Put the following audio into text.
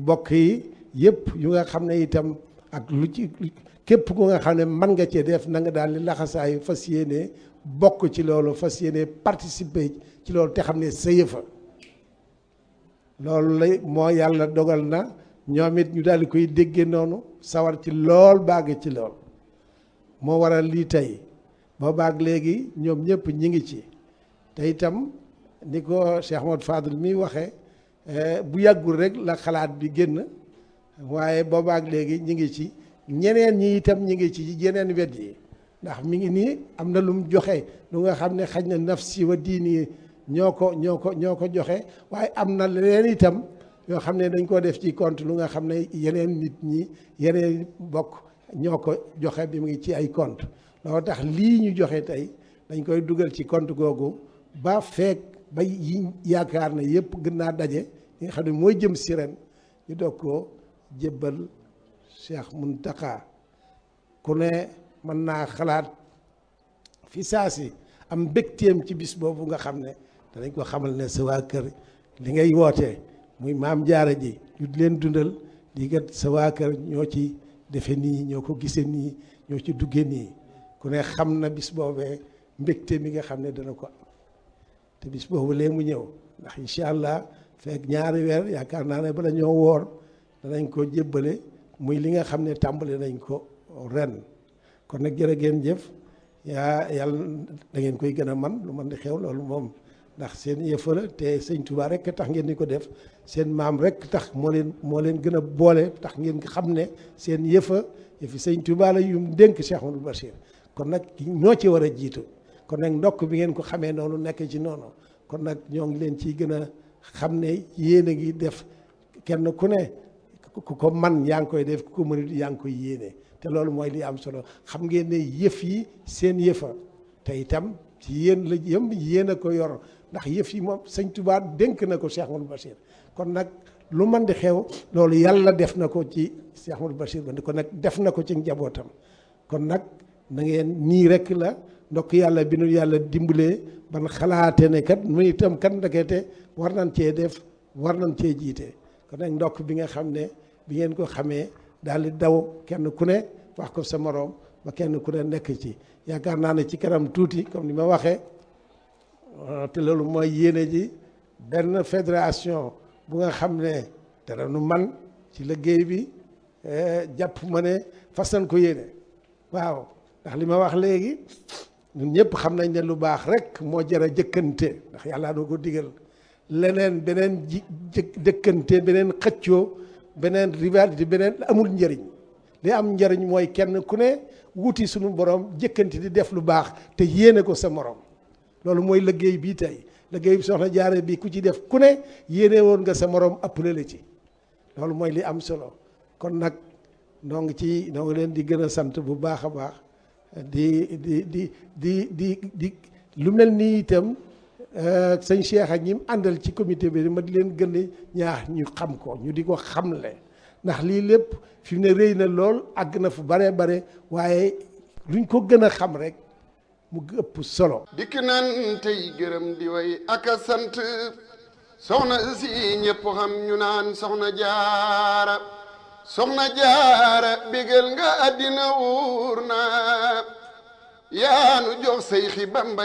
bokk yi yëpp yu nga xam ne itam ak lu ci képp ku nga xam ne mën nga cee def na nga daal di laxasaayu fas yéene bokk ci loolu fas yéene participer ci loolu te xam ne sa yëfa loolu lay moo yàlla dogal na ñoom it ñu daal di koy déggee noonu sawar ci lool baag ci lool moo waral lii tey ba baag léegi ñoom ñëpp ñi ngi ci te itam ni ko Cheikh Ahmad Fadl mi waxee bu yàggul rek la xalaat bi génn waaye boobaak léegi ñi ngi ci ñeneen ñi itam ñi ngi ci yeneen wet yi ndax mi ngi nii am na lu mu joxe lu nga xam ne xaj na nafsi wa diini ñoo ko ñoo ko ñoo ko joxe waaye am na leneen itam yoo xam ne dañ ko def ci compte lu nga xam ne yeneen nit ñi yeneen bokk ñoo ko joxe bi mu ngi ci ay compte loolu tax lii ñu joxe tey dañ koy dugal ci compte googu ba feek ba yi yaakaar ne yëpp gën naa daje li nga xam ne mooy jëm si ren ñu doog ko jébbal Cheikh Mountakha ku ne mën naa xalaat fi saa si am mbégteem ci bis boobu nga xam ne danañ ko xamal ne sa waa kër li ngay wootee muy maam jaara ji ñu leen dundal lii kat sa waa kër ñoo ci defe nii ñoo ko gisee nii ñoo ci dugge nii ku ne xam na bis boobee mbégte mi nga xam ne dana ko am te bis boobu lee mu ñëw ndax incha allah fekk ñaari weer yaakaar naa ne bala ñoo woor danañ ko jébbale muy li nga xam ne tàmbali nañ ko ren kon nag jërë ngeen jëf yaa yàlla da ngeen koy gën a man lu man di xew loolu moom ndax seen yëfa la te sëñ Touba rek tax ngeen di ko def seen maam rek tax moo leen moo leen gën a boole tax ngeen xam ne seen yëfa yëfi sëñ Touba la yum dénk Cheikh Amadou Bachir kon nag ñoo ci war a jiitu kon nag ndokk bi ngeen ko xamee noonu nekk ci noonu kon nag ñoo ngi leen ciy gën a xam ne yéen a ngi def kenn ku ne ku ko man yaa ngi koy def ku ko mënut yaa ngi koy yéene te loolu mooy li am solo xam ngeen ne yëf yi seen yëfa te itam ci yéen la yëm yéen a ko yor ndax yëf yi moom sëñ Touba dénk na ko Cheikh Amadou Bachir kon nag lu man di xew loolu yàlla def na ko ci Cheikh Amadou Bachir ba kon nag def na ko ci njabootam kon nag na ngeen nii rek la ndokk yàlla bi nu yàlla dimbalee ban xalaate ne kat mu itam kat ndekete war nañ cee def war nañ cee jiite kon nag ndokk bi nga xam ne bi ngeen ko xamee daal di daw kenn ku ne wax ko sa moroom ba kenn ku ne nekk ci yaakaar naa ne ci kanam tuuti comme ni ma waxee te loolu mooy yéene ji benn fédération bu nga xam ne dara nu man ci liggéey bi jàpp ma ne fas nañ ko yéene waaw ndax li ma wax léegi ñun ñëpp xam nañ ne lu baax rek moo jar a jëkkante ndax yàlla doo ko digal leneen beneen ji jëkkante beneen xëccoo beneen rivalité beneen amul njëriñ li am njëriñ mooy kenn ku ne wuti suñu borom jëkkante di def lu baax te yéene ko sa morom loolu mooy liggéey bii tey liggéey bi soxna jaare bi ku ci def ku ne yéene woon nga sa morom appelé la ci loolu mooy li am solo kon nag noo ngi ci noo ngi leen di gën a sant bu baax a baax di di di di di di lu mel nii itam sëñ Cheikh ak ñi mu àndal ci comité bi ma di leen gën a ñaax ñu xam ko ñu di ko xamle ndax lii lépp fi mu ne rëy na lool àgg na fu bare bare waaye luñ ko gën a xam rek mu ëpp solo. dikk nan tey gërëm di way ak a sant soxna si ñëpp xam ñu naan soxna jaara soxna jaara bégal nga àddina wuur na yaanu jox say xi bamba